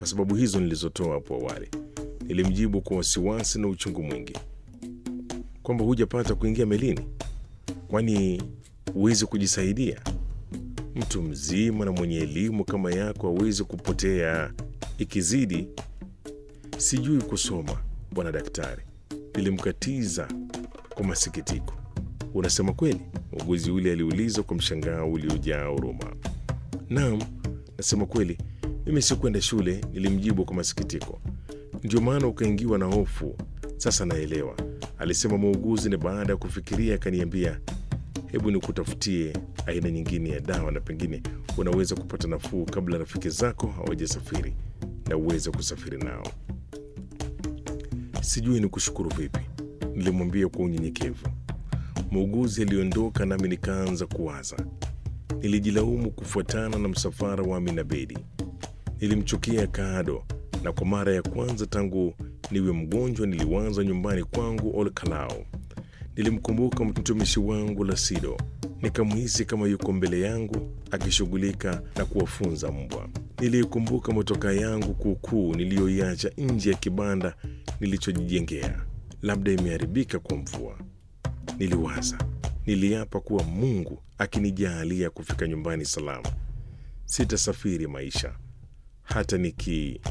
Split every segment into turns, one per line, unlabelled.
kwa sababu hizo nilizotoa hapo awali. Nilimjibu kwa wasiwasi na uchungu mwingi kwamba hujapata kuingia melini, kwani huwezi kujisaidia? Mtu mzima na mwenye elimu kama yako hawezi kupotea. Ikizidi sijui kusoma, bwana daktari, nilimkatiza kwa masikitiko. Unasema kweli? Muuguzi yule aliuliza kwa mshangao uliojaa huruma. Naam, nasema kweli, mimi sikwenda shule, nilimjibu kwa masikitiko. Ndio maana ukaingiwa na hofu. Sasa naelewa, alisema muuguzi, na baada ya kufikiria akaniambia, hebu nikutafutie aina nyingine ya dawa na pengine unaweza kupata nafuu kabla rafiki zako hawajasafiri na uweze kusafiri nao. Sijui ni kushukuru vipi, nilimwambia kwa unyenyekevu. Muuguzi aliondoka nami nikaanza kuwaza. Nilijilaumu kufuatana na msafara wa Amina Bedi. Nilimchukia Kaado, na kwa mara ya kwanza tangu niwe mgonjwa niliwaza nyumbani kwangu Olkalao. Nilimkumbuka mtumishi wangu Lasido, nikamhisi kama yuko mbele yangu akishughulika na kuwafunza mbwa. Niliikumbuka motoka yangu kuukuu niliyoiacha nje ya kibanda nilichojijengea, labda imeharibika kwa mvua. Niliwaza, niliapa kuwa Mungu akinijaalia kufika nyumbani salama, sitasafiri maisha hata niki.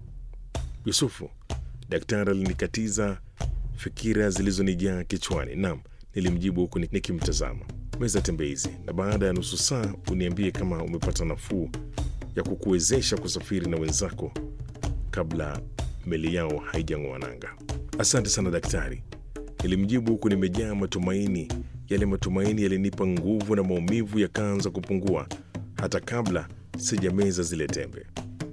Yusufu, daktari alinikatiza fikira zilizonijaa kichwani. Naam, nilimjibu huku nikimtazama. Meza tembeizi, na baada ya nusu saa uniambie kama umepata nafuu ya kukuwezesha kusafiri na wenzako kabla meli yao haijang'oa nanga. Asante sana daktari, nilimjibu huku nimejaa matumaini. Yale matumaini yalinipa nguvu na maumivu yakaanza kupungua hata kabla sijameza zile tembe.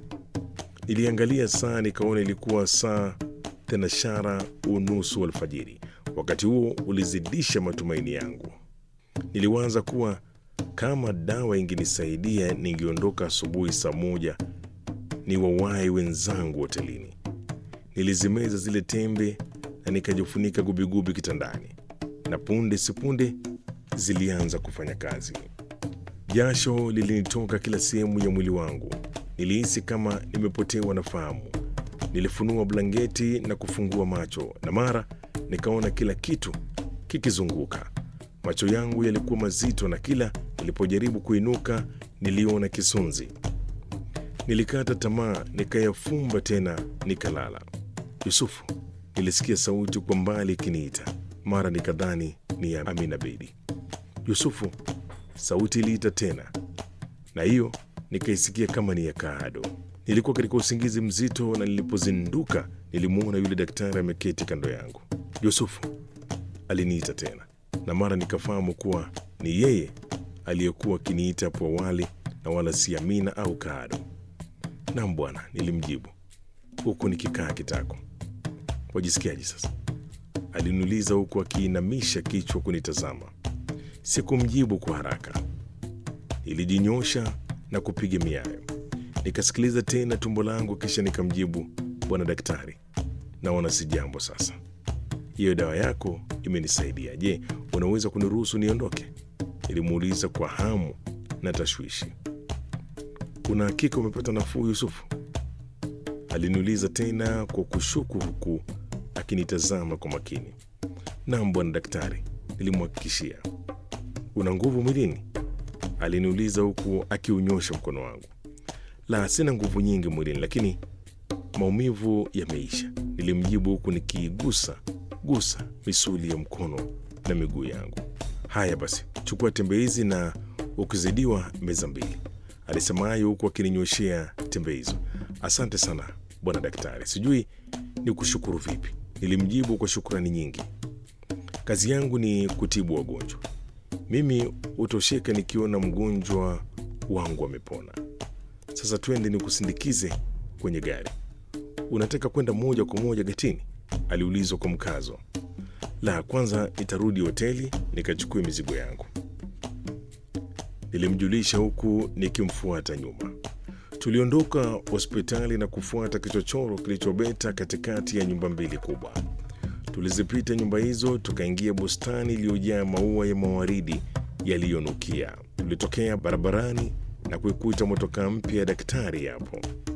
Niliangalia saa nikaona ilikuwa saa thenashara unusu alfajiri. Wakati huo ulizidisha matumaini yangu. Niliwaza kuwa kama dawa ingenisaidia ningeondoka asubuhi saa moja ni wawai wenzangu hotelini. Nilizimeza zile tembe na nikajifunika gubigubi kitandani, na punde sipunde zilianza kufanya kazi. Jasho lilinitoka kila sehemu ya mwili wangu. Nilihisi kama nimepotewa na fahamu. Nilifunua blanketi na kufungua macho, na mara nikaona kila kitu kikizunguka. Macho yangu yalikuwa mazito, na kila nilipojaribu kuinuka niliona kisunzi. Nilikata tamaa, nikayafumba tena, nikalala. Yusufu, nilisikia sauti kwa mbali ikiniita. Mara nikadhani ni ya Amina Bedi. Yusufu, sauti iliita tena, na hiyo nikaisikia kama ni ya Kaado. Nilikuwa katika usingizi mzito, na nilipozinduka nilimwona yule daktari ameketi kando yangu. Yusufu, aliniita tena, na mara nikafahamu kuwa ni yeye aliyekuwa akiniita hapo awali na wala si Amina au Kaado. Naam bwana, nilimjibu huku nikikaa kitako. Wajisikiaje sasa? Aliniuliza huku akiinamisha kichwa kunitazama. Sikumjibu kwa haraka, nilijinyosha na kupiga miayo. Nikasikiliza tena tumbo langu, kisha nikamjibu, bwana daktari, naona si jambo sasa. Hiyo dawa yako imenisaidia. Je, unaweza kuniruhusu niondoke? Nilimuuliza kwa hamu na tashwishi. Una hakika umepata nafuu, Yusufu? Aliniuliza tena kwa kushuku, huku akinitazama kwa makini. Naam bwana daktari, nilimhakikishia. Una nguvu mwilini? Aliniuliza huku akiunyosha mkono wangu. La, sina nguvu nyingi mwilini, lakini maumivu yameisha, nilimjibu huku nikiigusa gusa misuli ya mkono na miguu yangu. Haya basi, chukua tembe hizi na ukizidiwa meza mbili, alisema hayo huku akininyoshea tembe hizo. Asante sana bwana daktari, sijui ni kushukuru vipi, nilimjibu kwa shukrani nyingi. Kazi yangu ni kutibu wagonjwa, mimi hutosheka nikiona mgonjwa wangu amepona. Sasa twende nikusindikize kwenye gari. Unataka kwenda moja kwa moja getini? aliulizwa kwa mkazo. La, kwanza nitarudi hoteli nikachukue mizigo yangu, nilimjulisha huku nikimfuata nyuma. Tuliondoka hospitali na kufuata kichochoro kilichobeta katikati ya nyumba mbili kubwa. Tulizipita nyumba hizo, tukaingia bustani iliyojaa maua ya mawaridi yaliyonukia. Tulitokea barabarani na kuikuta motokaa mpya ya daktari hapo.